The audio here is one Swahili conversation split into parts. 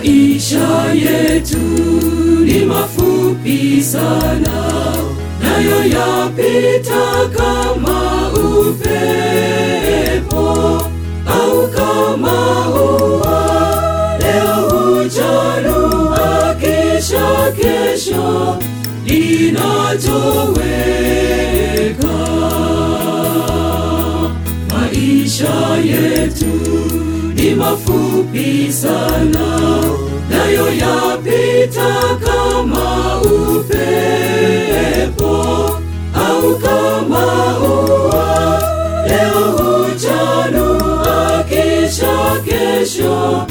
Maisha yetu ni mafupi sana, nayo yapita kama upepo au kama ua. Leo huchanua, kisha kesho linatoweka. Maisha yetu ni mafupi sana, nayo yapita kama upepo au kama ua. Leo huchanua, kisha kesho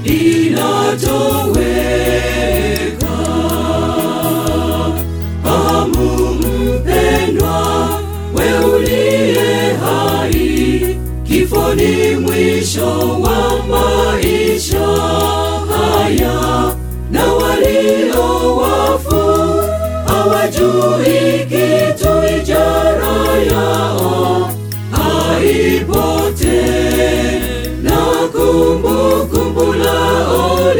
linatoweka. Fahamu mpendwa, we uliye hai, kifo ni mwisho wa maisha haya, na walio wafu hawajui kitu, ijara yao haipote, na kumbukumbu lao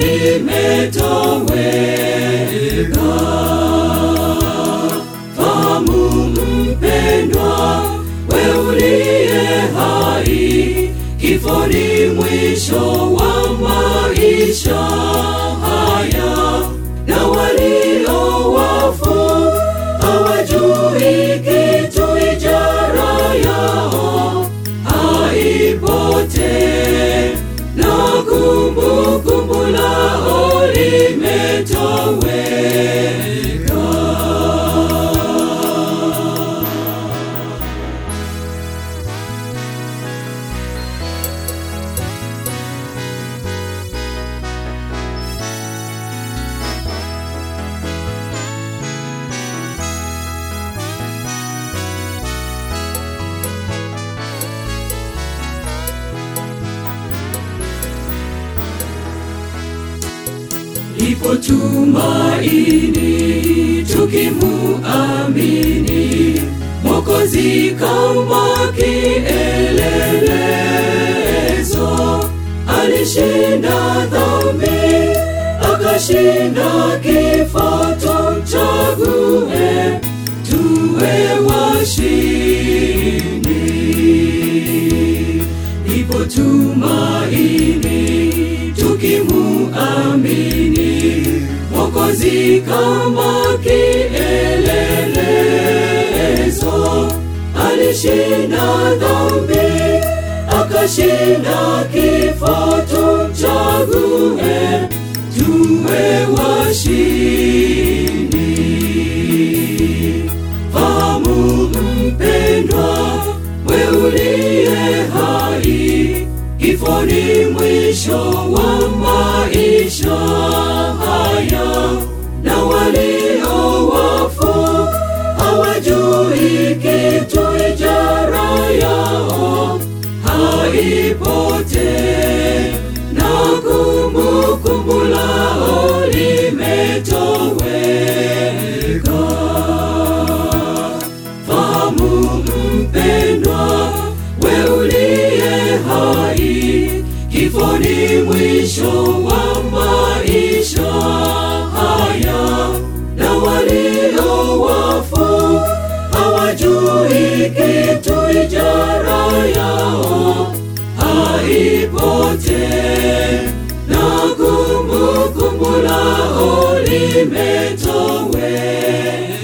limetoweka. Fahamu mpendwa, we uliye hai, kifo ni mwisho wa maisha haya, na walio wafu hawajui kitu, ijara yao haipote, na kumbukumbu lao limetoweka. lipo tumaini tukimuamini Mwokozi kama kielelezo, alishinda dhambi akashinda kifo, tumchague tuwe washindi. Lipo tumaini tukimuamini Mwokozi kama kielelezo, alishinda dhambi akashinda kifo, tumchague tuwe washindi. Fahamu mpendwa, we uliye hai, kifo ni mwisho wa maisha haya, na walio wafu hawajui kitu, ijara yao haipote, na kumbukumbu lao limetoweka. Fahamu mpendwa, we uliye hai, kifo ni mwisho wa maisha haya, na walio wafu hawajui kitu, ijara yao haipote, na kumbukumbu lao limetoweka.